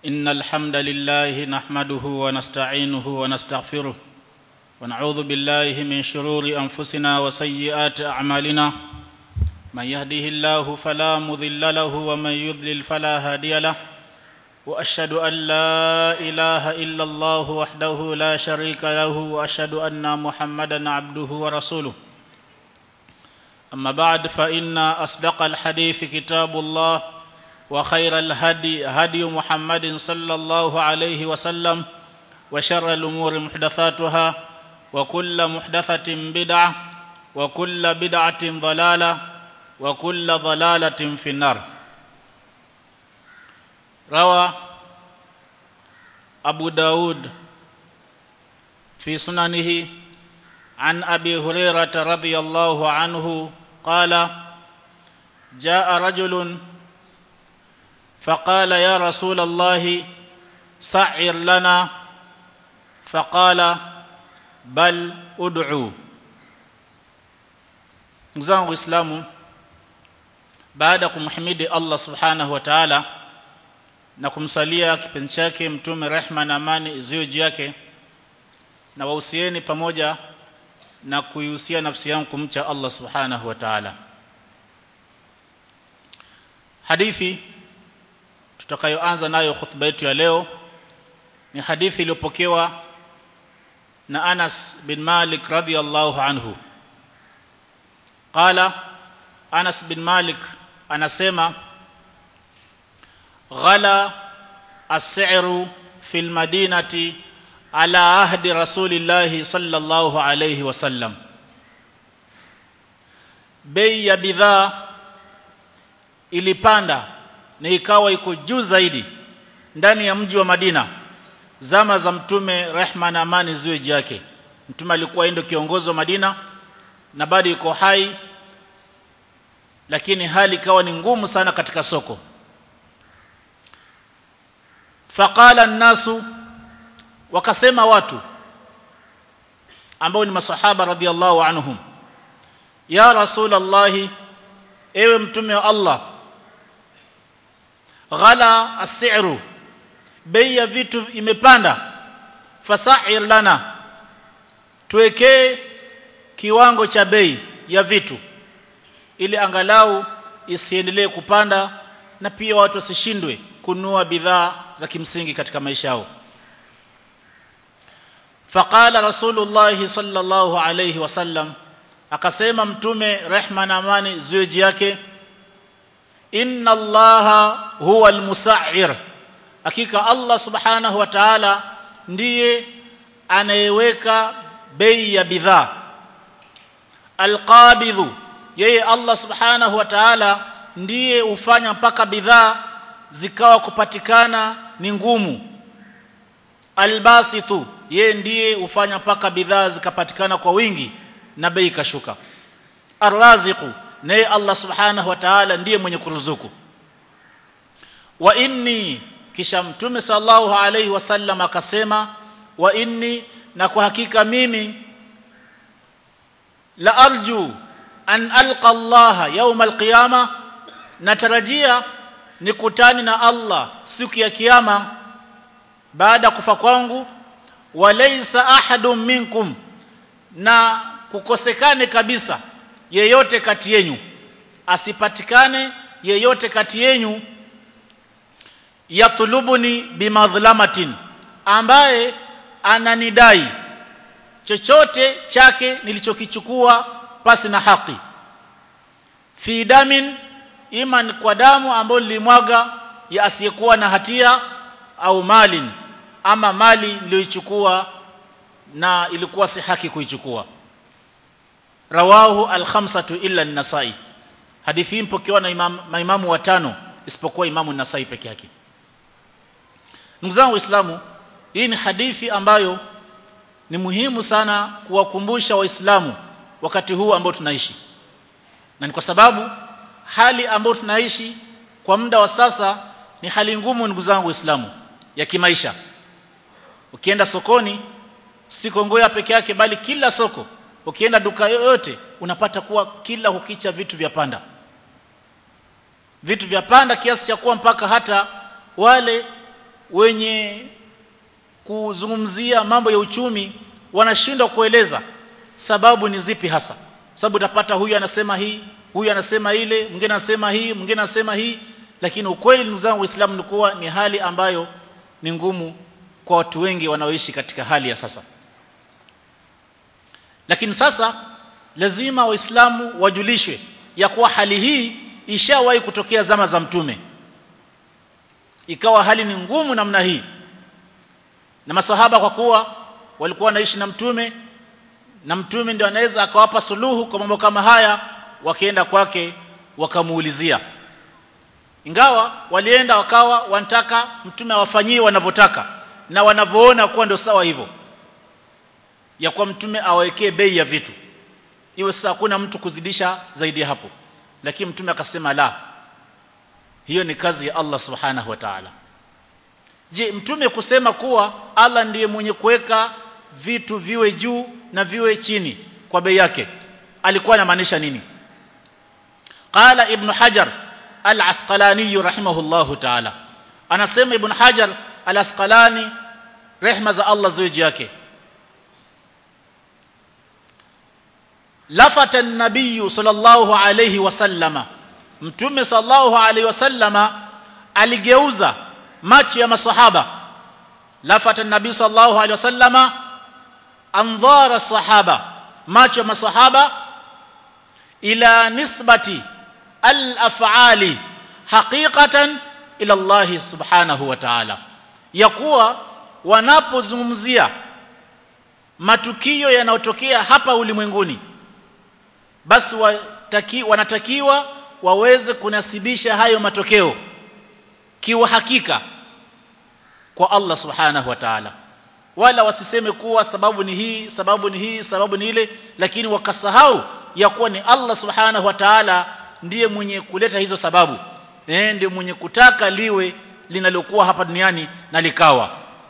إن الحمد لله نحمده ونستعينه ونستغفره ونعوذ بالله من شرور أنفسنا وسيئات أعمالنا من يهده الله فلا مضل له ومن يضلل فلا هادي له وأشهد أن لا إله إلا الله وحده لا شريك له وأشهد أن محمدا عبده ورسوله أما بعد فإن أصدق الحديث كتاب الله وخير الهدي هدي محمد صلى الله عليه وسلم وشر الأمور محدثاتها وكل محدثة بدعة وكل بدعة ضلالة وكل ضلالة في النار روى أبو داود في سننه عن أبي هريرة رضي الله عنه قال جاء رجل فقال يا رسول الله سعر لنا فقال بل ادعو mzangu Uislamu baada kumhimidi Allah Subhanahu wa Ta'ala na kumsalia kipenzi chake mtume rehma na amani ziwe juu yake na wahusieni pamoja na kuihusia nafsi yangu kumcha Allah Subhanahu wa Ta'ala hadithi tutakayoanza nayo khutba yetu ya leo ni hadithi iliyopokewa na Anas bin Malik radhiyallahu anhu qala Anas bin Malik anasema ghala as-si'ru fil madinati ala ahdi rasulillahi sallallahu alayhi wasallam bei ya bidhaa ilipanda na ikawa iko juu zaidi ndani ya mji wa Madina zama za mtume rehma na amani ziwe juu yake mtume alikuwa ndio kiongozi wa Madina na bado yuko hai lakini hali ikawa ni ngumu sana katika soko faqala nasu wakasema watu ambao ni masahaba radhiallahu anhum ya rasulallahi ewe mtume wa Allah ghala as-si'ru bei ya vitu imepanda fasa'ir lana tuwekee kiwango cha bei ya vitu ili angalau isiendelee kupanda na pia watu wasishindwe kununua bidhaa za kimsingi katika maisha yao faqala rasulullah sallallahu alayhi wasallam akasema mtume rehma na amani ziwe juu yake inna allaha huwa almusa'ir hakika allah subhanahu wa ta'ala ndiye anayeweka bei ya bidhaa alqabidhu yeye allah subhanahu wa ta'ala ndiye hufanya mpaka bidhaa zikawa kupatikana ni ngumu albasithu yeye ndiye hufanya mpaka bidhaa zikapatikana kwa wingi na bei ikashuka arraziqu naye Allah subhanahu wa ta'ala ndiye mwenye kuruzuku wa inni kisha mtume sallallahu alayhi wasallam akasema wa inni na kwa hakika mimi la arju an alqa Allah yawm alqiyama natarajia nikutani na Allah siku ya kiyama baada kufa kwangu walaysa ahadun minkum na kukosekane kabisa yeyote kati yenu asipatikane yeyote kati yenu yatlubuni bimadhlamatin ambaye ananidai chochote chake nilichokichukua pasi na haki fi damin iman kwa damu ambayo nilimwaga ya asiyekuwa na hatia au malin ama mali niliyoichukua na ilikuwa si haki kuichukua rawahu al-khamsatu illa an-nasai hadithi hii mpokewa na imam, maimamu watano isipokuwa imamu an-nasai peke yake ndugu zangu waislamu hii ni hadithi ambayo ni muhimu sana kuwakumbusha waislamu wakati huu ambao tunaishi na ni kwa sababu hali ambayo tunaishi kwa muda wa sasa ni hali ngumu ndugu zangu waislamu ya kimaisha ukienda sokoni si Kongoya peke yake bali kila soko ukienda duka yoyote unapata kuwa kila hukicha vitu vya panda vitu vya panda kiasi cha kuwa mpaka hata wale wenye kuzungumzia mambo ya uchumi wanashindwa kueleza sababu ni zipi hasa sababu utapata huyu anasema hii huyu anasema ile mwingine anasema hii mwingine anasema hii lakini ukweli ndugu zangu waislamu ni kuwa ni hali ambayo ni ngumu kwa watu wengi wanaoishi katika hali ya sasa lakini sasa lazima waislamu wajulishwe ya kuwa hali hii ishawahi kutokea zama za mtume ikawa hali ni ngumu namna hii na masahaba kwa kuwa walikuwa wanaishi na mtume na mtume ndio anaweza akawapa suluhu kwa mambo kama haya wakienda kwake wakamuulizia ingawa walienda wakawa wanataka mtume awafanyie wanavyotaka na wanavyoona kuwa ndio sawa hivyo ya kuwa mtume awawekee bei ya vitu iwe sasa hakuna mtu kuzidisha zaidi ya hapo lakini mtume akasema la hiyo ni kazi ya Allah subhanahu wa ta'ala je mtume kusema kuwa Allah ndiye mwenye kuweka vitu viwe juu na viwe chini kwa bei yake alikuwa anamaanisha nini qala ibn hajar al-asqalani rahimahullahu ta'ala anasema ibn hajar al-asqalani rehma za Allah ziwe juu yake lafata an-nabiy sallallahu alayhi wasallama mtume sallallahu alayhi wasallama aligeuza macho ya masahaba lafata an-nabiy sallallahu alayhi wasallama andhara sahaba macho ya masahaba ila nisbati al-af'ali haqiqatan ila Allah subhanahu wa ta'ala ya kuwa wanapozungumzia matukio yanayotokea hapa ulimwenguni basi wataki, wanatakiwa waweze kunasibisha hayo matokeo kiwa hakika kwa Allah subhanahu wa ta'ala wala wasiseme kuwa sababu ni hii sababu ni hii sababu ni ile lakini wakasahau ya kuwa ni Allah subhanahu wa ta'ala ndiye mwenye kuleta hizo sababu eh ndiye mwenye kutaka liwe linalokuwa hapa duniani na likawa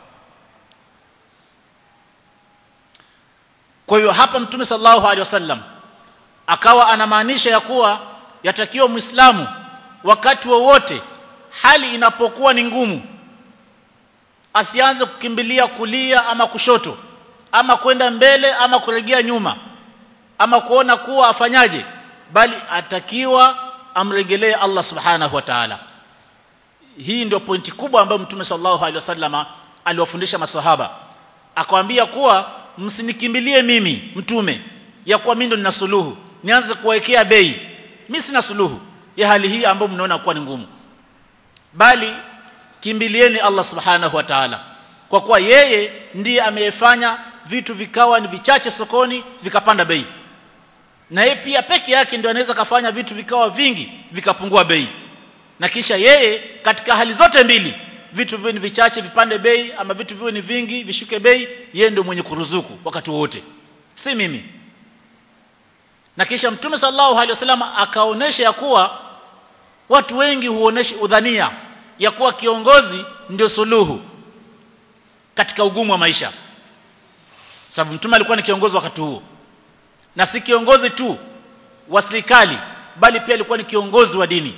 kwa hiyo hapa mtume sallallahu alaihi wasallam akawa anamaanisha ya kuwa yatakiwa muislamu wakati wowote hali inapokuwa ni ngumu asianze kukimbilia kulia ama kushoto ama kwenda mbele ama kuregea nyuma ama kuona kuwa afanyaje bali atakiwa amregelee Allah subhanahu wa ta'ala hii ndio pointi kubwa ambayo mtume sallallahu alaihi wasallama aliwafundisha maswahaba akamwambia kuwa msinikimbilie mimi mtume ya kuwa mimi ndo nina suluhu nianze kuwekea bei mimi sina suluhu ya hali hii ambayo mnaona kuwa ni ngumu bali kimbilieni Allah subhanahu wa ta'ala kwa kuwa yeye ndiye ameyefanya vitu vikawa ni vichache sokoni vikapanda bei na yeye pia peke yake ndio anaweza kafanya vitu vikawa vingi vikapungua bei na kisha yeye katika hali zote mbili vitu viwe ni vichache vipande bei ama vitu viwe ni vingi vishuke bei yeye ndio mwenye kuruzuku wakati wote si mimi na kisha mtume sallallahu alaihi wasallam akaonesha ya kuwa watu wengi huonesha udhania ya kuwa kiongozi ndio suluhu katika ugumu wa maisha sababu mtume alikuwa ni kiongozi wakati huo na si kiongozi tu wa serikali bali pia alikuwa ni kiongozi wa dini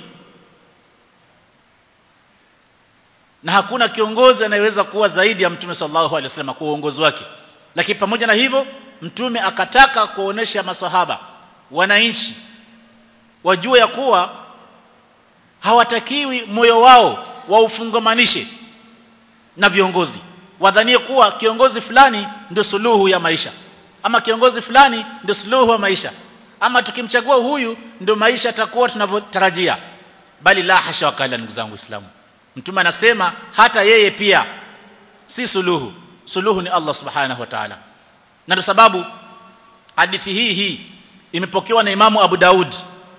na hakuna kiongozi anayeweza kuwa zaidi ya mtume sallallahu alaihi wasallam kwa uongozi wake lakini pamoja na hivyo mtume akataka kuonesha masahaba wananchi wajue ya kuwa hawatakiwi moyo wao waufungamanishe na viongozi wadhanie kuwa kiongozi fulani ndio suluhu ya maisha ama kiongozi fulani ndio suluhu ya maisha ama tukimchagua huyu ndio maisha atakuwa tunavyotarajia bali la hasha wakala ndugu zangu waislamu mtume anasema hata yeye pia si suluhu suluhu ni Allah subhanahu wa ta'ala na ndio sababu hadithi hii hii imepokewa na Imamu Abu Daud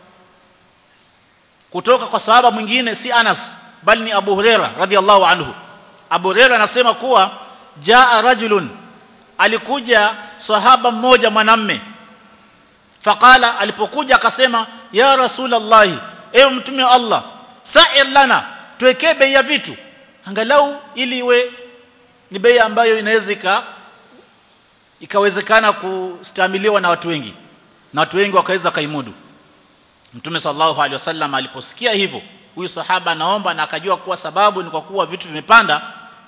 kutoka kwa sahaba mwingine si Anas bali ni Abu Huraira radhiallahu anhu Abu Huraira anasema kuwa jaa rajulun alikuja sahaba mmoja mwanamme faqala alipokuja akasema ya rasulullah ewe mtume wa Allah sa'ir lana tuwekee bei ya vitu angalau ili iwe ni bei ambayo inaweza ika ikawezekana kustamiliwa na watu wengi na watu wengi wakaweza kaimudu Mtume sallallahu alaihi wasallam aliposikia hivyo huyu sahaba anaomba na akajua kuwa sababu ni kwa kuwa vitu vimepanda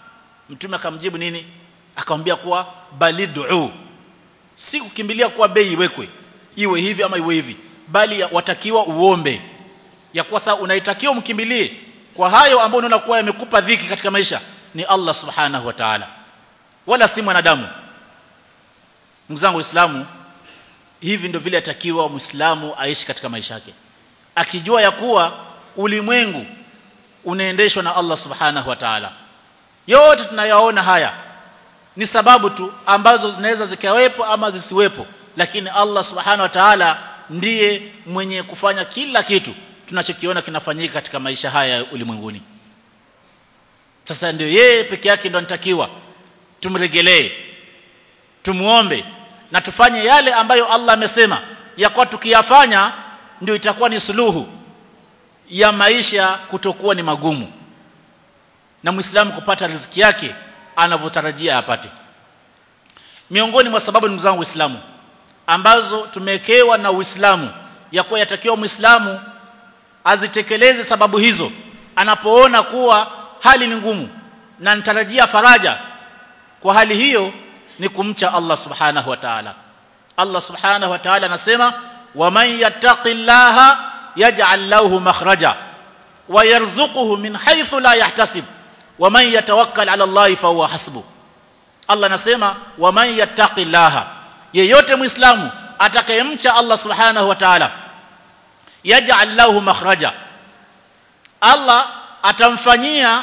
mtume akamjibu nini akamwambia kuwa balidu si kukimbilia kuwa bei iwekwe iwe hivi ama iwe hivi bali watakiwa uombe ya kuwa sasa unaitakiwa mkimbilie kwa hayo ambayo unaona kuwa yamekupa dhiki katika maisha ni Allah subhanahu wa ta'ala wala si mwanadamu ndugu zangu waislamu hivi ndio vile atakiwa muislamu aishi katika maisha yake akijua ya kuwa ulimwengu unaendeshwa na Allah subhanahu wa ta'ala yote tunayaona haya ni sababu tu ambazo zinaweza zikawepo ama zisiwepo lakini Allah subhanahu wa ta'ala ndiye mwenye kufanya kila kitu tunachokiona kinafanyika katika maisha haya ulimwenguni sasa ndio yeye peke yake ndo anatakiwa tumregelee tumuombe na tufanye yale ambayo Allah amesema ya kwa tukiyafanya ndio itakuwa ni suluhu ya maisha kutokuwa ni magumu na muislamu kupata riziki yake anavyotarajia apate miongoni mwa sababu ndugu zangu waislamu ambazo tumewekewa na Uislamu ya kuwa yatakiwa muislamu azitekeleze sababu hizo anapoona kuwa hali ni ngumu na nitarajia faraja kwa hali hiyo ni kumcha Allah subhanahu wa ta'ala Allah subhanahu wa ta'ala anasema waman yattaqillaha yaj'al lahu makhraja wa yarzuquhu min haythu la yahtasib waman yatawakkal 'ala Allah fa huwa hasbuh Allah anasema waman yattaqillaha yeyote muislamu atakayemcha Allah subhanahu wa ta'ala yaj'al lahu makhraja Allah atamfanyia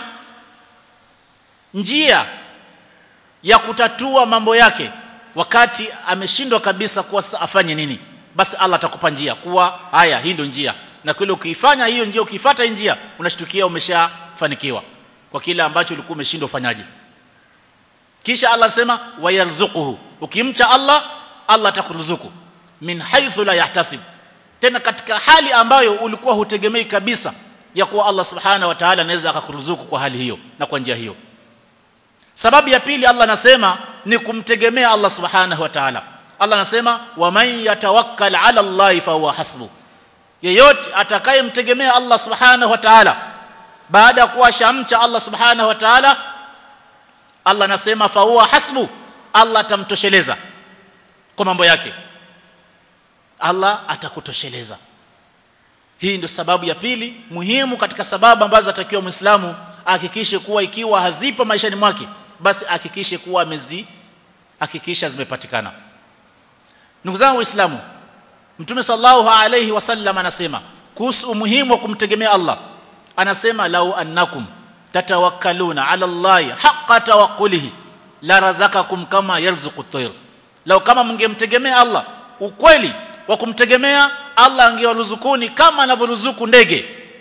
njia ya kutatua mambo yake wakati ameshindwa kabisa kuwa afanye nini basi Allah atakupa njia kuwa haya hii ndio njia na kweli ukiifanya hiyo njia ukifuata hii njia unashtukia umeshafanikiwa kwa kile ambacho ulikuwa umeshindwa ufanyaje kisha Allah sema wayarzuquhu ukimcha Allah Allah atakuruzuku min haythu la yahtasib tena katika hali ambayo ulikuwa hutegemei kabisa ya kuwa Allah subhanahu wa ta'ala anaweza akakuruzuku kwa hali hiyo na kwa njia hiyo sababu ya pili Allah anasema ni kumtegemea Allah subhanahu wa ta'ala Allah anasema waman yatawakkal ala Allah fa huwa hasbu yeyote atakayemtegemea Allah subhanahu wa ta'ala baada ya kuwa shamcha Allah subhanahu wa ta'ala Allah anasema fa huwa hasbu Allah atamtosheleza kwa mambo yake Allah atakutosheleza hii ndio sababu ya pili muhimu katika sababu ambazo atakiwa Muislamu ahakikishe kuwa ikiwa hazipo maishani mwake basi ahakikishe kuwa amezi hakikisha zimepatikana ndugu zangu waislamu mtume sallallahu alayhi wasallam anasema kuhusu umuhimu wa kumtegemea Allah anasema lau annakum tatawakkaluna ala Allah haqqa tawakkulihi la razakakum kama yarzuqu at-tayr lau kama mngemtegemea Allah ukweli wa kumtegemea Allah angewaruzukuni kama anavyoruzuku ndege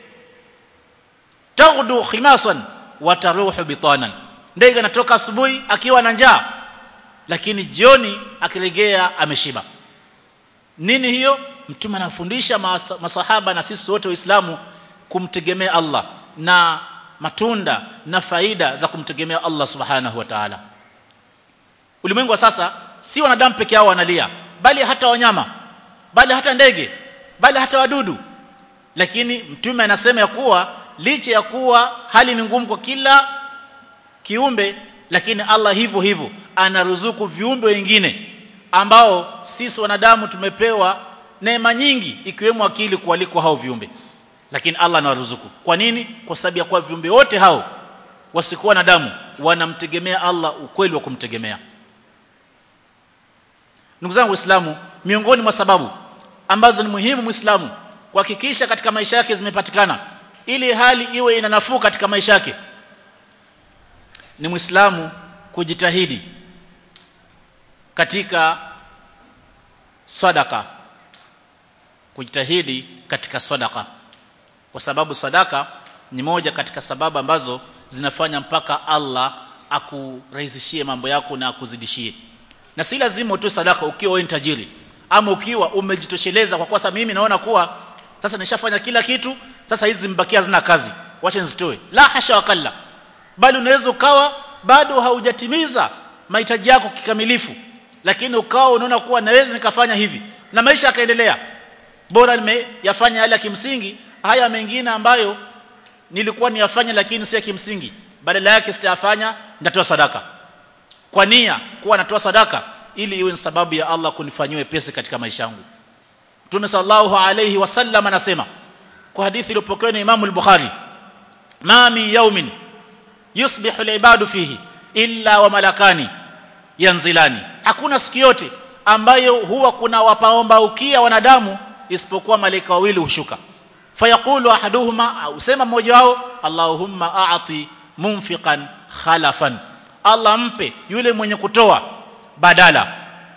taghdu khimasan wa taruhu bitanan ndege anatoka asubuhi akiwa na njaa lakini jioni akilegea ameshiba nini hiyo mtume anafundisha masahaba na sisi wote waislamu kumtegemea Allah na matunda na faida za kumtegemea Allah subhanahu wa ta'ala ulimwengu wa sasa si wanadamu peke yao wanalia bali hata wanyama bali hata ndege bali hata wadudu lakini mtume anasema ya kuwa licha ya kuwa hali ni ngumu kwa kila kiumbe lakini Allah hivyo hivyo anaruzuku viumbe wengine ambao sisi wanadamu tumepewa neema nyingi ikiwemo akili kualiko hao viumbe lakini Allah anawaruzuku kwa nini kwa sababu ya kuwa viumbe wote hao wasikuwa na damu wanamtegemea Allah ukweli wa kumtegemea ndugu zangu waislamu miongoni mwa sababu ambazo ni muhimu muislamu kuhakikisha katika maisha yake zimepatikana ili hali iwe ina nafuu katika maisha yake ni muislamu kujitahidi katika sadaka kujitahidi katika sadaka kwa sababu sadaka ni moja katika sababu ambazo zinafanya mpaka Allah akurahisishie mambo yako na akuzidishie na si lazima utoe sadaka ukiwa wewe tajiri ama ukiwa umejitosheleza kwa kosa mimi naona kuwa sasa nishafanya kila kitu sasa hizi zimbakia zina kazi wacha nizitoe la hasha wakalla bali unaweza ukawa bado haujatimiza mahitaji yako kikamilifu lakini ukawa unaona kuwa naweza nikafanya hivi na maisha yakaendelea bora nimeyafanya yale ya kimsingi haya mengine ambayo nilikuwa niyafanya lakini si ya kimsingi badala yake sitayafanya nitatoa sadaka kwa nia kuwa natoa sadaka ili iwe ni sababu ya Allah kunifanyia wepesi katika maisha yangu Mtume sallallahu alayhi wasallam anasema kwa hadithi iliyopokewa na Imam al-Bukhari ma min yawmin yusbihu al-ibadu fihi illa wa malakani yanzilani hakuna siku yote ambayo huwa kuna wapaombaukia wanadamu isipokuwa malaika wawili hushuka fayaqulu ahaduhuma au sema mmoja wao allahumma a'ti munfiqan khalafan Allah mpe yule mwenye kutoa badala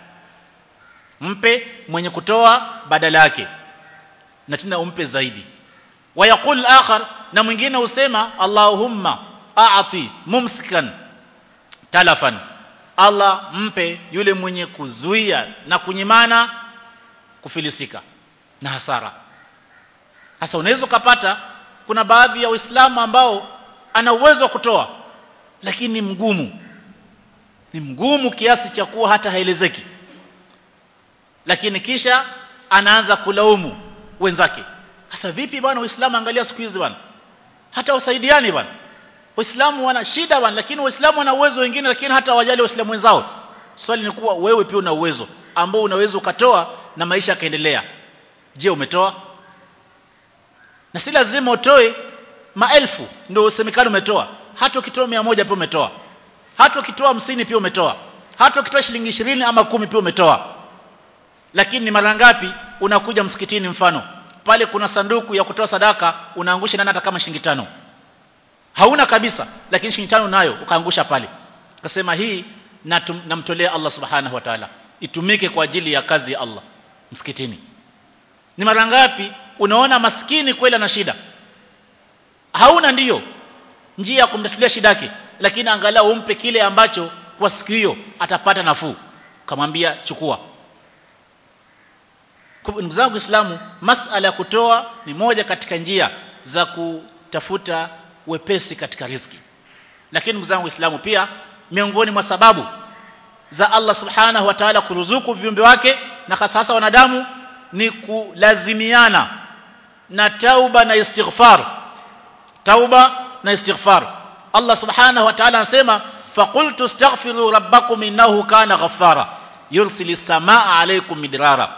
mpe mwenye kutoa badala yake na tena umpe zaidi wayaqul akhar na mwingine usema allahumma a'ti mumsikan talafan Allah mpe yule mwenye kuzuia na kunyimana kufilisika na hasara sasa unaweza kupata kuna baadhi ya waislamu ambao ana uwezo wa kutoa lakini ni mgumu ni mgumu kiasi cha kuwa hata haelezeki lakini kisha anaanza kulaumu wenzake sasa vipi bwana uislamu angalia siku hizi bwana hata wasaidiani bwana waislamu wana shida bwana lakini waislamu wana uwezo wengine lakini hata wajali waislamu wenzao swali ni kuwa wewe pia una uwezo ambao unaweza ukatoa na maisha yakaendelea je umetoa na si lazima utoe maelfu ndio usemekane umetoa hata ukitoa mia moja pia umetoa hata ukitoa hamsini pia umetoa hata ukitoa shilingi ishirini ama kumi pia umetoa lakini ni mara ngapi unakuja msikitini mfano pale kuna sanduku ya kutoa sadaka unaangusha nani hata kama shilingi tano hauna kabisa lakini shilingi tano nayo ukaangusha pale ukasema hii namtolea Allah subhanahu wa ta'ala itumike kwa ajili ya kazi ya Allah msikitini ni mara ngapi unaona maskini kweli ana shida hauna ndiyo njia ya kumtatulia shida yake lakini angalau umpe kile ambacho kwa siku hiyo atapata nafuu kamwambia chukua ndugu zangu Uislamu masala ya kutoa ni moja katika njia za kutafuta wepesi katika riziki lakini ndugu zangu Uislamu pia miongoni mwa sababu za Allah subhanahu wa ta'ala kuruzuku viumbe wake na hasa wanadamu ni kulazimiana na tauba na istighfar tauba na istighfar Allah subhanahu wa ta'ala anasema faqultu astaghfiru rabbakum innahu kana ghaffara yursilu samaa alaykum midrara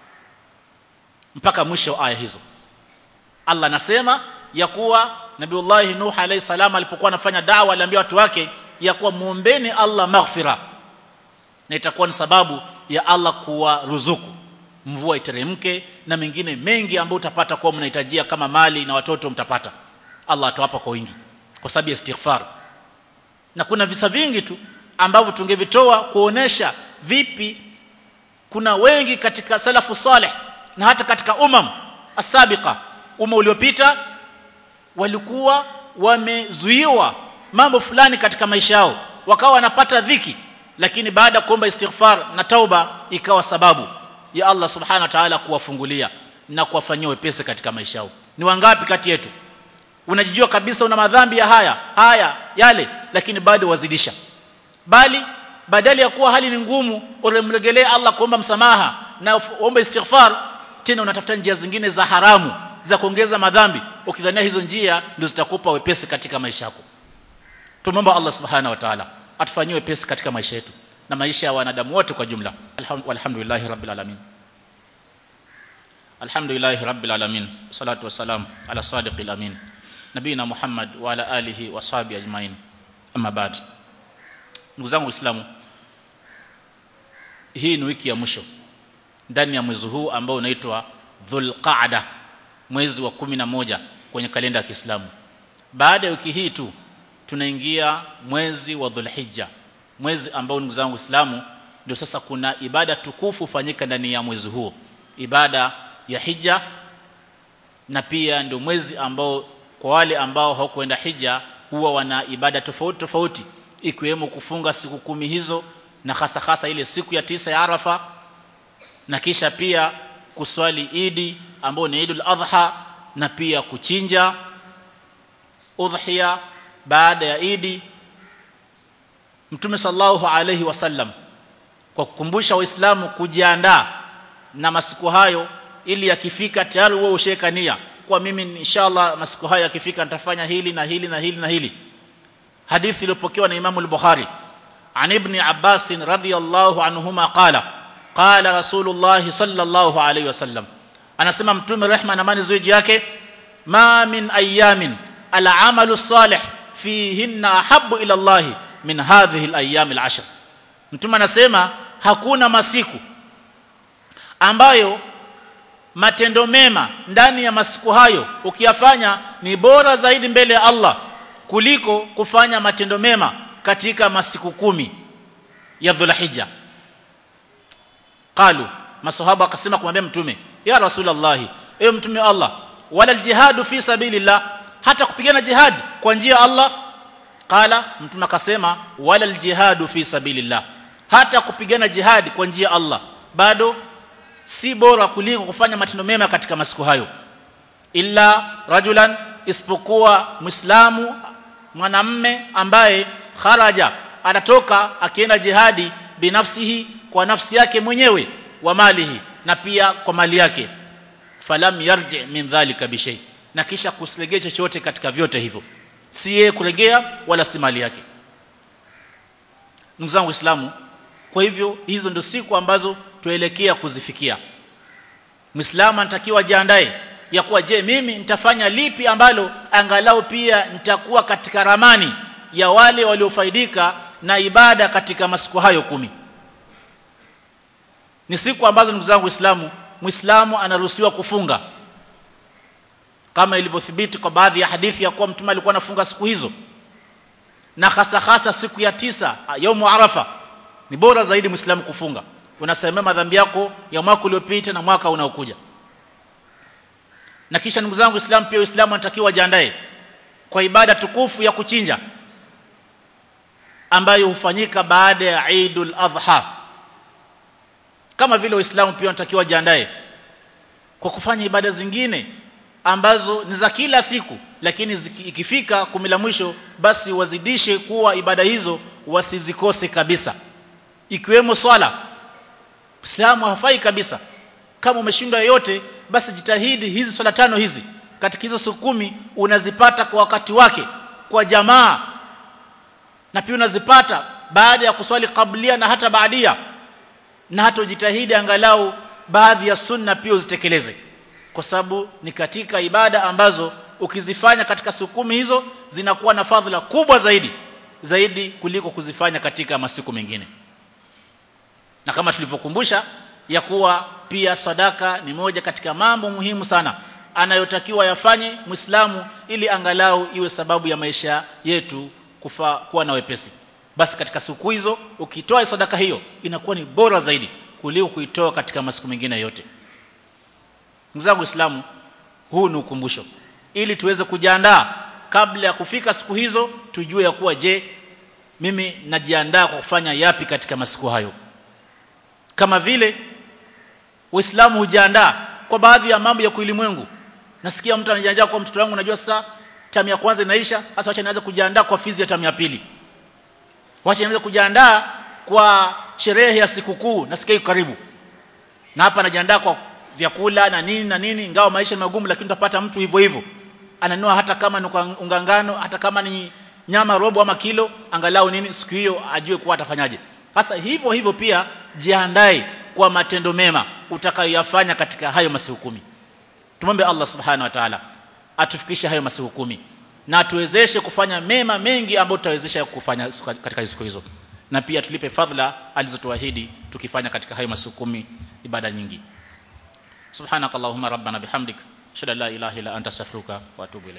mpaka mwisho aya hizo Allah anasema ya kuwa Nabiullah Nuh alayhi salam alipokuwa anafanya dawa aliambia watu wake ya kuwa muombeni Allah maghfira na itakuwa ni sababu ya Allah kuwa ruzuku mvua iteremke na mengine mengi ambayo utapata kwa mnahitajia kama mali na watoto mtapata Allah atawapa kwa wingi kwa sababu ya istighfar na kuna visa vingi tu ambavyo tungevitoa kuonesha vipi kuna wengi katika salafu saleh na hata katika umam asabiqa umma uliopita walikuwa wamezuiwa mambo fulani katika maisha yao wakawa wanapata dhiki lakini baada ya kuomba istighfar na tauba ikawa sababu ya Allah subhanahu wa ta'ala kuwafungulia na kuwafanyia wepesi katika maisha yao ni wangapi kati yetu unajijua kabisa una madhambi ya haya haya yale lakini bado wazidisha bali badala ya kuwa hali ni ngumu ulimregelee Allah kuomba msamaha na uombe istighfar tena unatafuta njia zingine za haramu za kuongeza madhambi ukidhania hizo njia ndio zitakupa wepesi katika maisha yako tumomba Allah subhanahu wa ta'ala atufanyie wepesi katika maisha yetu na maisha ya wanadamu wote kwa jumla alhamdulillah rabbil alamin alhamdulillah rabbil alamin salatu wassalam ala sadiqil amin nabina muhammad wa ala alihi wa sahbihi ajmain amma ba'd ndugu zangu waislamu hii ni wiki ya mwisho ndani ya mwezi huu ambao unaitwa dhulqaada mwezi wa kumi na moja kwenye kalenda ya Kiislamu baada ya wiki hii tu tunaingia mwezi wa dhulhijja mwezi ambao ndugu zangu waislamu ndio sasa kuna ibada tukufu fanyika ndani ya mwezi huo ibada ya hija na pia ndio mwezi ambao kwa wale ambao hawakuenda hija huwa wana ibada tofauti tofauti ikiwemo kufunga siku kumi hizo na hasa hasa ile siku ya tisa ya Arafa na kisha pia kuswali Idi ambao ni Idul Adha na pia kuchinja udhiya baada ya Idi Mtume sallallahu alaihi wasallam kwa kukumbusha waislamu kujiandaa na masiku hayo ili yakifika tayari wewe usheka nia kwa mimi inshallah masiku hayo yakifika nitafanya hili na hili na hili na hili hadithi iliyopokewa na Imam al-Bukhari عن ابن عباس رضي الله عنهما قال قال رسول الله صلى الله عليه وسلم anasema mtume rehma na amani ziwe juu yake ma min ayamin al-amalu salih fihinna ahabbu ila Allah min hadhihi al-ayyam al-ashr mtume anasema hakuna masiku ambayo matendo mema ndani ya masiku hayo ukiyafanya ni bora zaidi mbele ya Allah kuliko kufanya matendo mema katika masiku kumi ya Dhulhijja qalu masahaba akasema kumwambia mtume ya rasulullah ewe mtume wa Allah wala aljihadu fi sabilillah hata kupigana jihad kwa njia ya Allah qala mtume akasema wala aljihadu fi sabilillah hata kupigana jihad kwa njia ya Allah bado si bora kuliko kufanya matendo mema katika masiku hayo illa rajulan isipokuwa muislamu mwanamme ambaye kharaja anatoka akienda jihadi binafsihi kwa nafsi yake mwenyewe wa malihi na pia kwa mali yake falam yarji min dhalika bishay na kisha kusilegea chochote katika vyote hivyo si yeye kulegea wala si mali yake ndugu zangu waislamu kwa hivyo hizo ndio siku ambazo tuelekea kuzifikia muislamu anatakiwa jiandae ya kuwa je mimi nitafanya lipi ambalo angalau pia nitakuwa katika ramani ya wale waliofaidika na ibada katika masiku hayo kumi ni siku ambazo ndugu zangu waislamu muislamu anaruhusiwa kufunga kama ilivyothibiti kwa baadhi ya hadithi ya kuwa mtume alikuwa anafunga siku hizo na hasa hasa siku ya tisa yaumu arafa ni bora zaidi muislamu kufunga unasemea madhambi yako ya mwaka uliopita na mwaka unaokuja na kisha ndugu zangu waislamu pia uislamu anatakiwa ajiandae kwa ibada tukufu ya kuchinja ambayo hufanyika baada ya Eidul Adha kama vile waislamu pia wanatakiwa jiandae kwa kufanya ibada zingine ambazo ni za kila siku lakini ikifika kumi la mwisho basi wazidishe kuwa ibada hizo wasizikose kabisa ikiwemo swala Uislamu hafai kabisa kama umeshindwa yote basi jitahidi hizi swala tano hizi katika hizo siku kumi unazipata kwa wakati wake kwa jamaa na pia unazipata baada ya kuswali kablia na hata baadia na hata ujitahidi angalau baadhi ya sunna pia uzitekeleze kwa sababu ni katika ibada ambazo ukizifanya katika siku kumi hizo zinakuwa na fadhila kubwa zaidi zaidi kuliko kuzifanya katika masiku mengine na kama tulivyokumbusha ya kuwa pia sadaka ni moja katika mambo muhimu sana anayotakiwa yafanye Muislamu ili angalau iwe sababu ya maisha yetu kufa kuwa na wepesi basi katika siku hizo ukitoa sadaka hiyo inakuwa ni bora zaidi kuliko kuitoa katika masiku mengine yote ndugu zangu waislamu huu ni ukumbusho ili tuweze kujiandaa kabla ya kufika siku hizo tujue ya kuwa je mimi najiandaa kwa kufanya yapi katika masiku hayo kama vile waislamu hujiandaa kwa baadhi ya mambo ya kuilimwengu nasikia mtu anajiandaa kwa mtoto wangu najua sasa tamu ya kwanza inaisha sasa wacha nianze kujiandaa kwa fizi ya tamu ya pili wacha nianze kujiandaa kwa sherehe ya sikukuu nasikia iko karibu na hapa anajiandaa kwa vyakula na nini na nini ingawa maisha ni magumu lakini utapata mtu hivyo hivyo ananua hata kama ni ungangano hata kama ni nyama robo ama kilo angalau nini siku hiyo ajue kuwa atafanyaje sasa hivyo hivyo pia jiandae kwa matendo mema utakayoyafanya katika hayo masiku kumi tumombe Allah subhanahu wa ta'ala atufikishe hayo masiku kumi na tuwezeshe kufanya mema mengi ambayo tutawezesha kufanya katika siku hizo na pia tulipe fadhila alizotuahidi tukifanya katika hayo masiku kumi ibada nyingi subhanakallahumma rabbana bihamdik shada la ilaha illa anta astaghfiruka wa atubu ilayk